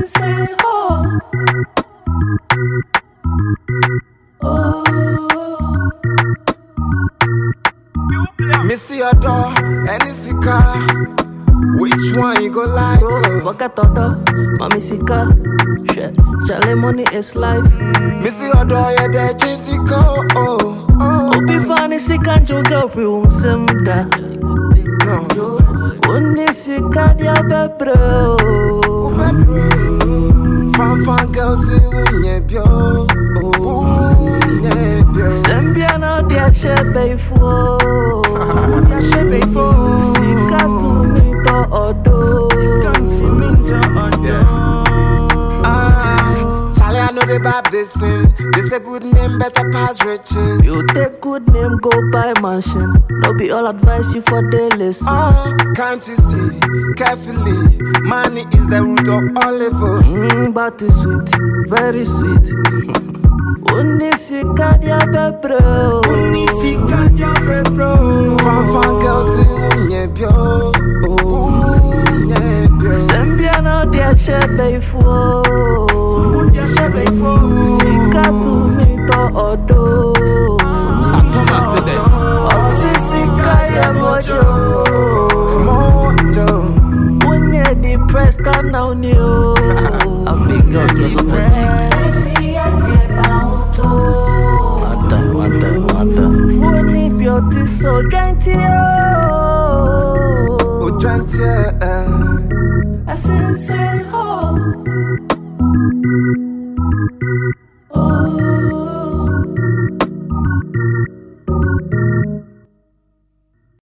sensei, oh. Oh. Missy your door, any sika. Which one you go like? Bro, oh? forget order, mommy sika. Shit, Charlie money is life. Missy your door, yeah, there, Jessica. Oh, oh, Obi fani sika njo girlfriend won sem da. no. Oni sika dia bebre. oh. Fan fan girls, you yeah, bio. Oh, yeah, bio. Sembia na dia shebe ifo. Yeah, she pay for. Sika to me to odo. Ah, Charlie, I know they bab this thing. They say good name better pass riches. You take good name, go buy mansion. No be all advice you for the listen. Oh, can't you see carefully? Money is the root of all evil. Mm, but it's sweet, very sweet. Oni sika dia bebre. oh. Fan fan girls, you yeah, bio. Oh, yeah, bio. Sembia na dia shebe ifo. Sika to me to odo. Osi sika ya mojo. Mojo. Unye depressed can now new. Africans just a One time, one time, one time. Only beauty so dainty, oh. Oh, twenty, eh. I say, say, oh.